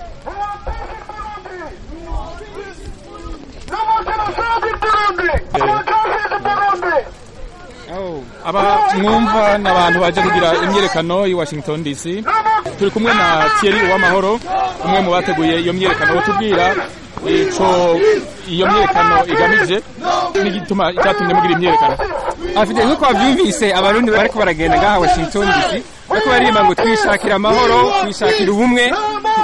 aba mwumva ni abantu baje kugira imyerekano i washington dc turi kumwe na thierry uwamahoro umwe mu bateguye iyo myerekano batubwira ico iyo myerekano igamije n'igituma cyatumye mugira imyerekano afite nk'uko bavyumvise abarundi bariko baragenda ngaha washington dc bariko baririmba ngo twishakira amahoro twishakira ubumwe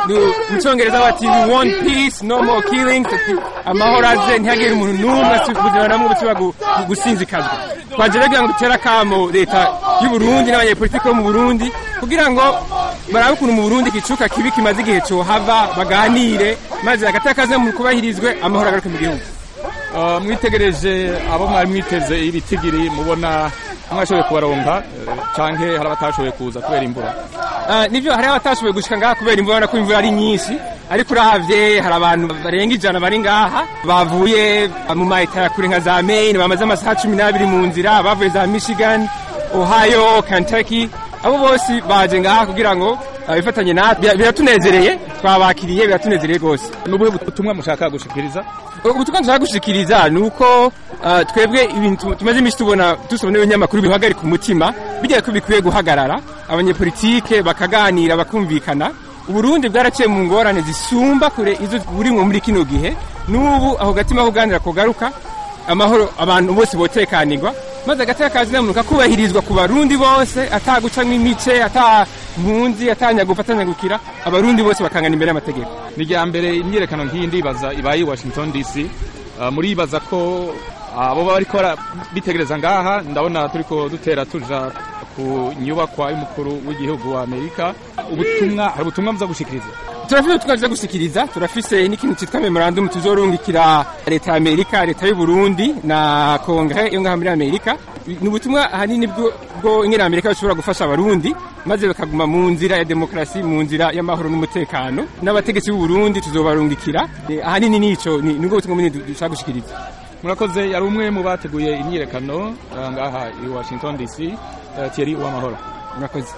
mu cyongereza bati we want peace no more killings amahoro aze ntihagire umuntu n'umwe asubizana namwe ubuzima gusinzikazwa twaje rero ngo dutere akamo leta y'u Burundi n'abanyepolitiki bo mu Burundi kugira ngo barabe ukuntu mu Burundi kicuka kibi kimaze igihe cohava baganire maze agatakaze mu kubahirizwe amahoro agaruke mu gihugu mwitegereje abo mwari mwiteze ibitigiri mubona mwashoboye kubaronka canke hari abatashoboye kuza kubera imvura nivyo hari abatashoboye gushika ngaha kubera imvura urabona ko imvura ari nyinshi ariko uravye hari abantu barenga ijana bari ngaha bavuye mu maetara kure nka za Maine bamaze amasaha cumi n'abiri mu nzira bavuye za Michigan Ohio Kentucky abo bose baje ngaha kugira ngo bifatanye natwe biratunezereye twabakiriye biratunezereye rwose nubuhe butumwa mushaka gushikiriza ubutumwa dushaka gushikiriza ni uko twebwe ibintu tumaze iminsi tubona dusoma n'ibinyamakuru bihagarika umutima bigira ko bikwiye guhagarara abanyepolitike bakaganira bakumvikana uburundi bwaraciye mu ngorane zisumba kure izo burimwo muri kino gihe n'ubu aho gatima kuganira kugaruka amahoro abantu bose botekanirwa maze agateka kazimuka kubahirizwa ku barundi bose atagucamwo imice ata mpunzi atanyagufa atanyagukira abarundi bose bakangana imbere y'amategeko ni rya mbere imyerekano nk'iyi ndibaza ibaye i washington dc uh, muribaza ko abo uh, bariko bitegereza ngaha ndabona turiko dutera tuja ku nyubakwa y'umukuru w'igihugu wa amerika ubutumwa hari ubutumwa muza gushikiriza turafise ubutumwa tuza gushikiriza turafise n'ikintu citwa memorandum tuzorungikira leta ya amerika leta y'u burundi na kongre yo ngaha muri amerika ni ubutumwa ahanini bwo ingene amerika bashobora gufasha abarundi maze bakaguma mu nzira ya demokarasi mu nzira y'amahoro n'umutekano n'abategetsi b'u burundi tuzobarungikira ahanini nico nibwo butumwa bunini dushaka gushikiriza murakoze yari umwe mu bateguye imyiyerekano ngaha i washington dc uh, thierry uwamahoro murakoze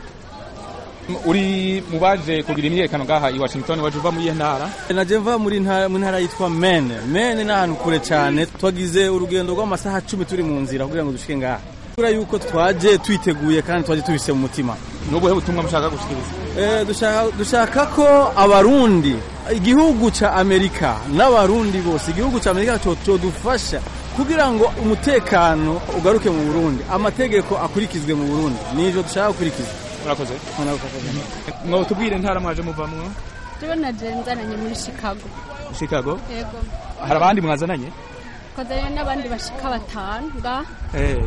uri mu baje kugira imyiyerekano ngaha i washington waje uva muri iyo ntara naje mva muri mu ntara yitwa mene mene ni ahantu kure cyane twagize urugendo rw'amasaha cumi turi mu nzira kugira ngo dushike ngaha kubera yuko twaje twiteguye kandi twaje tubise mu mutima nubuhe butumwa mushaka gushikiriza dushaka ko abarundi igihugu ca amerika n'abarundi bose igihugu ca amerika codufasha kugira ngo umutekano ugaruke mu burundi amategeko akurikizwe mu burundi nivyo dushaka gukurikiza murakoze mwotubwire ntara mwaje muvamwo jewe naje nzananye muri chicago chicago yego hari abandi mwazananye twazanye n'abandi bashika batanu nga eh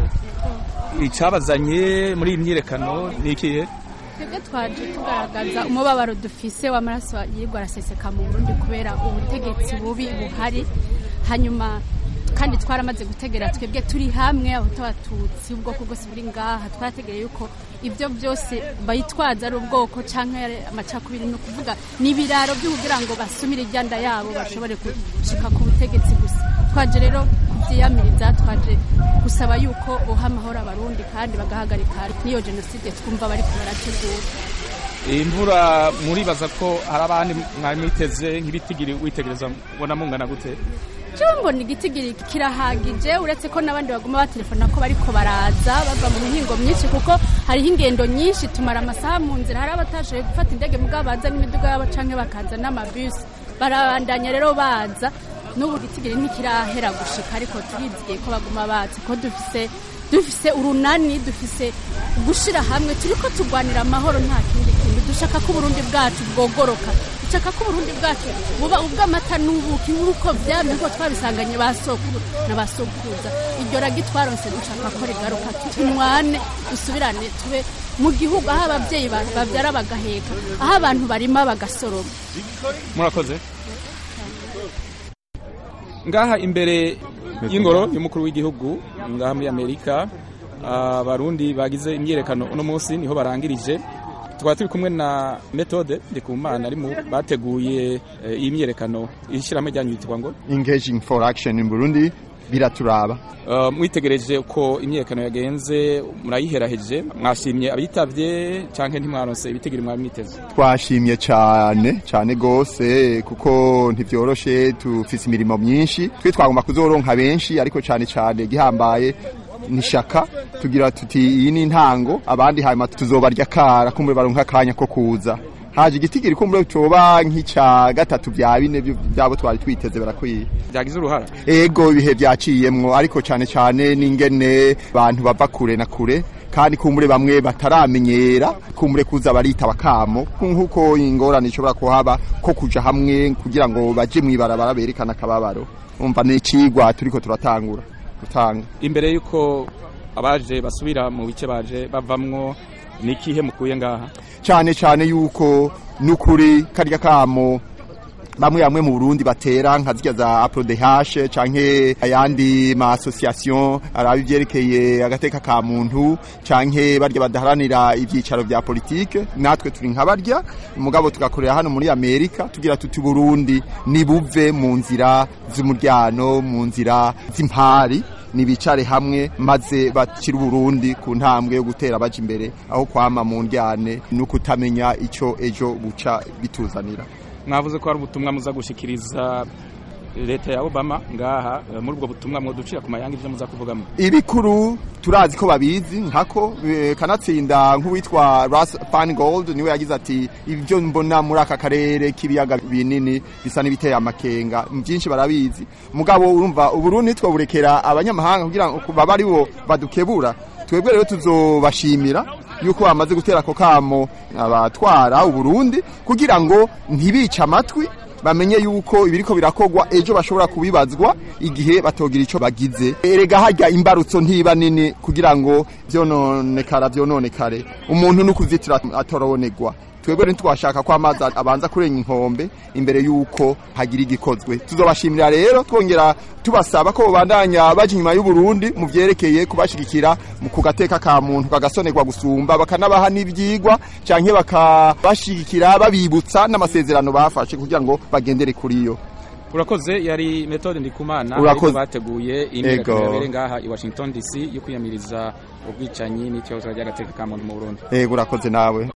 icabazanye muri iyi myiyerekano ni ikihe twebwe twaje tugaragaza umubabaro dufise w'amaraso yirwa araseseka mu burundi kubera ubutegetsi bubi buhari hanyuma kandi twaramaze gutegera twebwe turi hamwe aho tubatutsi ubwoko bwose buri ngaha twarategereye yuko ibyo byose bayitwaza ari ubwoko cyangwa amacakubiri ni ukuvuga ni ibiraro byo kugira ngo basumire iryanda yabo bashobore gushika ku butegetsi gusa twaje rero kubyiyamiriza twaje gusaba yuko boha amahoro abarundi kandi bagahagarika n'iyo jenoside twumva bari barategura imvura muribaza ko hari abandi mwari mwiteze nk'ibitigiri witegereza ubona mungana gute cyumbo ni igitigiri kirahagije uretse ko n'abandi baguma batelefona ko bariko baraza bava mu mihingo myinshi kuko hariho ingendo nyinshi tumara amasaha mu nzira hari abatashoboye gufata indege mugabo baza n'imiduga yabo canke bakaza n'amabisi barabandanya rero baza n'ubu igitigiri ntikirahera gushika ariko turizigiye ko baguma baza ko dufise dufise urunani dufise gushira hamwe turiko turwanira amahoro nta kindi kintu dushaka ko uburundi bwacu bwogoroka dushaka ko uburundi bwacu buba ubw'amata n'ubuki nk'uko vyamye ko twabisanganye ba sokuru na ba sokuruza iryo ragi twaronse dushaka ko rigaruka tumwane dusubirane tube mu gihugu aho abavyeyi bavyara bagaheka aho abantu barima bagasoroma murakoze ngaha imbere y'ingoro y'umukuru w'igihugu ngaha muri amerika abarundi bagize imyiyerekano uno munsi niho barangirije tukaba turi kumwe na metode ndikumana ari mu bateguye iyi myiyerekano ishyirahamwe ryanyu yitwa ngo engaging for action in burundi biraturaba Uh, mwitegereje uko imyekano yagenze murayiheraheje mwashimye abitavye canke ntimwaronse ibitigiri mwamwiteze twashimye cyane cyane gose kuko ntivyoroshe tufise imirimo myinshi twe twagomba kuzoronka benshi ariko cyane cyane gihambaye nishaka tugira tuti iyi ni intango abandi hanyuma tuzobarya kara kumbe baronka akanya ko kuza haje igitigiri kumbe coba nk'icya gatatu bya bine byabo twari twiteze barakwiye byagize uruhara ego ibihe byaciyemwo ariko cyane cyane n'ingene abantu bava kure na kure kandi kumbure bamwe bataramenyera kumbure kuza barita bakamo nk'uko ingorane ishobora kuhaba ko kuja hamwe kugira ngo baje mw'ibarabara berekana akababaro umva ni icigwa turiko turatangura gutanga imbere yuko abaje basubira mu bice baje bavamwo nikihe mukuye ngaha cyane cyane yuko nukuri karya kamo bamwe bamwe mu Burundi batera nka zirya za APRODH canke ayandi ma association arabi vyerekeye agateka ka muntu canke barya badaharanira ivyicaro vya politike natwe turi nka barya mugabo tugakorera hano muri Amerika tugira tuti Burundi nibuve mu nzira z'umuryano mu nzira z'impari nibicare hamwe maze bakira Burundi ku ntambwe yo gutera baje imbere aho kwama mu njyane no kutamenya ico ejo buca bituzanira mwavuze ko hari ubutumwa muza gushikiriza leta ya Obama ngaha eh, muri ubwo butumwa mwoducira ku mayanga ivyo muza kuvugamo ibikuru turazi ko babizi nkako eh, kanatsinda nk'uwitwa Russ Feingold niwe yagize ati ibyo mbona muri aka karere k'ibiyaga binini bisa n'ibiteye amakenga byinshi barabizi mugabo urumva uburundi twaburekera abanyamahanga kugira ngo baba ari bo badukebura twebwe rero tuzobashimira yuko bamaze gutera ako kamo abatwara uburundi kugira ngo ntibice amatwi bamenye yuko ibiriko birakogwa ejo bashobora kubibazwa igihe batogira ico bagize erega harya imbarutso ntiba nini kugira ngo vyononekara vyononekare umuntu n'ukuzitira atoronerwa twebwe ntitwashaka ko amazi abanza kurenga inkombe imbere yuko hagira igikozwe tuzobashimira rero twongera tubasaba ko babandanya baje inyuma y'uburundi mu vyerekeye kubashigikira mu kugateka ka muntu kagasonerwa gusumba bakanabaha n'ivyigwa canke bakabashigikira babibutsa n'amasezerano bafashe kugira ngo bagendere kuri yo urakoze yari metode ndikumana Urakoze. ariko bateguye imyigaragambyo Ego. yabereye ngaha i Washington DC yo kwiyamiriza ubwicanyi n'ikibazo ry'agateka ka muntu mu Burundi ego urakoze nawe